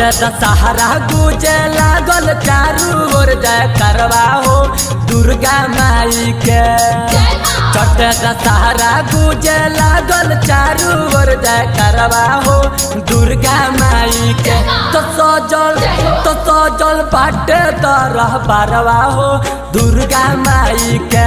चढ़ते दशहरा गुजे लागल चारू ओर जय करवा हो दुर्गा माई के चढ़ते दशहरा गुजे लागल चारू ओर जय करवा हो दुर्गा माई के तो सजल तो सजल बाटे तरह बारवा हो दुर्गा माई के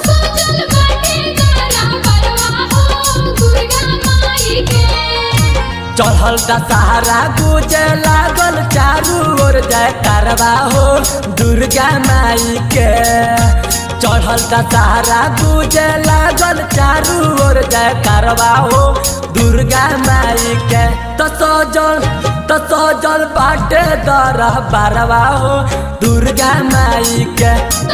चढ़ल दशहरा गुजे लागल चारू ओर जय करवा हो दुर्गा माई के चढ़ल दशहरा गुजे लागल चारू ओर जय करवा हो दुर्गा माई के तो सजल तो सजल बाटे दरह बारवा हो दुर्गा माई के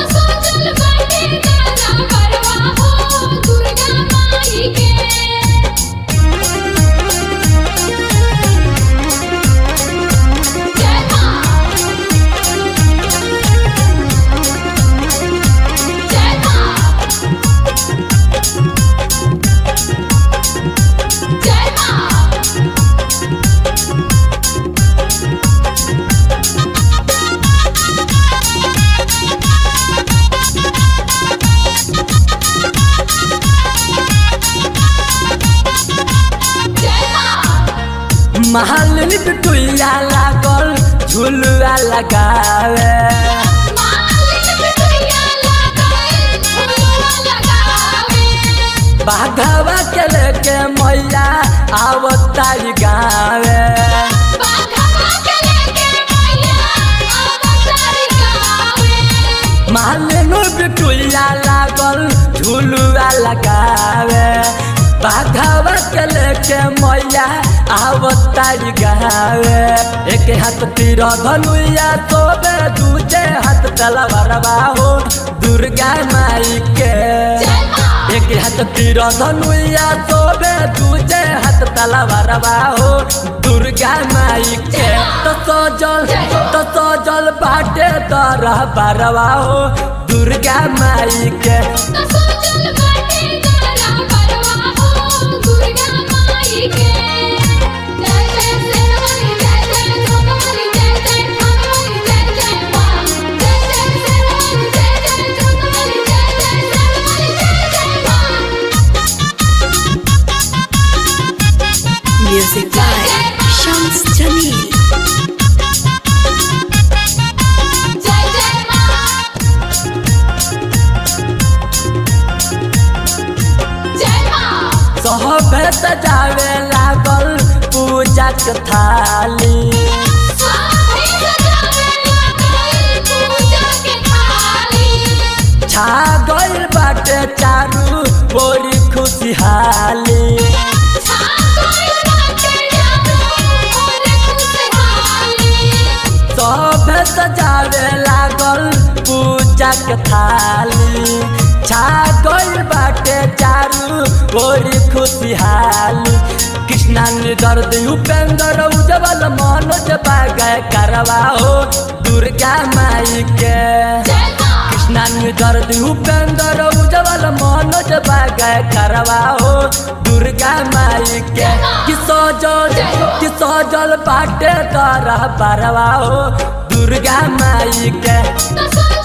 महालिनी बिटुइया लागल झुलुआ लगावे बाघवा के लेके मैया आवतारी गावे महालिनी बिटुइया लागल झुलुआ लगावे बाघवा के लेके मैया आवतारी गावे एक हाथ तीर धनुया तोबे दूजे हाथ तलवारवा हो दुर्गा माई के एक हाथ तीर धनुया तोबे दूजे हाथ तलवारवा हो दुर्गा माई के तो सजल तो सजल बाटे तरह बारवा हो दुर्गा माई के Music by Shams Jamil. सहबे सजावे लागल पूजा के थाली छा गइल बाटे चारू बोरी खुशहाली सहबे सजावे लागल पूजा के थाली छा गइल बाटे चारू बोरी खुशहाली कृष्णा दर्द उपेंद्र उजवल मनोज बागय करवा हो दुर्गा माई के कृष्णा दर्द उपेंद्र उजवल मनोज बागय करवा हो दुर्गा माई के कि सजल कि सजल बाटे तरह बरवा हो दुर्गा माई के तो